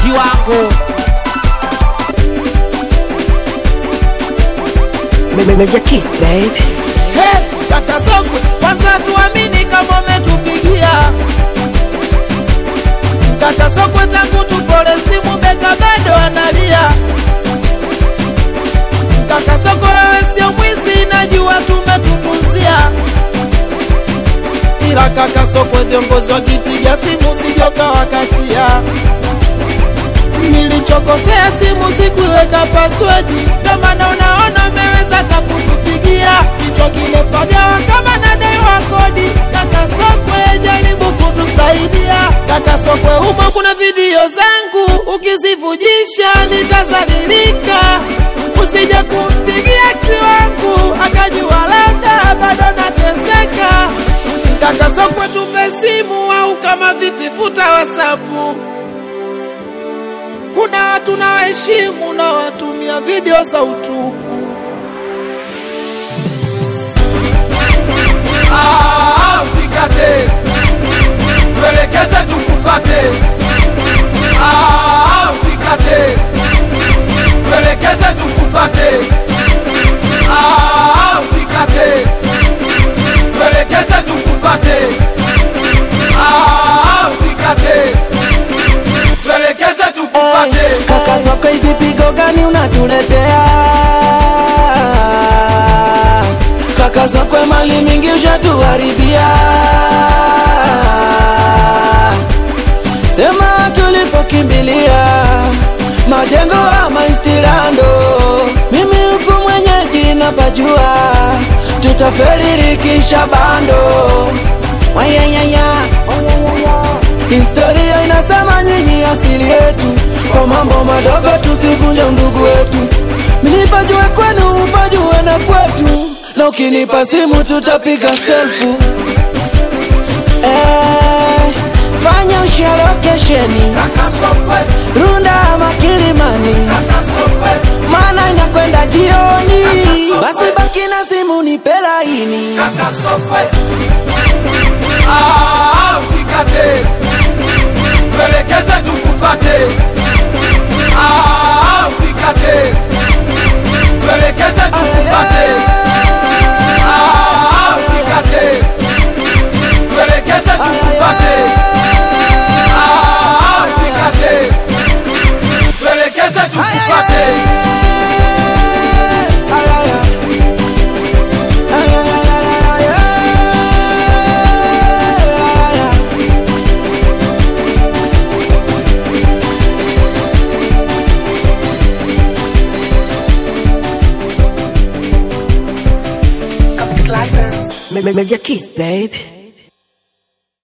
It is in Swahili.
kiwango Major Kiss, baby. Hey, kaka Sokwe, kwanza tuamini kama umetupigia kaka Sokwe, tangu tupole simu beka bado analia. Kaka Sokwe, wewe sio mwizi, najua tumetupuzia, ila kaka Sokwe, viongozi wakipiga simu sijoka wakatia nilichokosea simu sikuiweka password, ndio maana unaona umeweza hata kutupigia kichwa kimepagawa kama nadaiwa kodi. Kaka Sokwe, jaribu kutusaidia. Kaka Sokwe, humo kuna video zangu, ukizivujisha nitazalilika. Usije kumpigia ex wangu akajua labda bado nateseka. Kaka Sokwe, tupe simu au kama vipi, futa wasapu kuna watu na waheshimu na watumia video za utupu. Ah, usikate, tuelekeze tukufate. Ah, usikate, tuelekeze tukufate. Ah, usikate, tuelekeze tukufate. Ah, usikate, tuelekeze tukufate. Kaka Sokwe, hizi pigo gani unatuletea? Kaka Sokwe, mali mingi ushatuharibia. Sema tulipokimbilia majengo ama istirando, mimi huku mwenyeji napajua, tutaferi likisha bando wayayaya Historia inasema nyinyi asili yetu, kwa mambo madogo tusivunje undugu wetu. Minipajue kwenu, upajue na kwetu, na ukinipa simu tutapiga selfu. Eh, fanya ushia lokesheni Kaka Sokwe, Runda ama Kilimani, kaka Sokwe, maana inakwenda jioni. Basi baki na simu nipe laini. kaka Sokwe. Ah, usikate, tuelekeze tukufate. Ah, usikate, tuelekeze tukufate. Ah, usikate, tuelekeze tukufate. Ah, usikate, tuelekeze tukufate. Major Kiss, baby.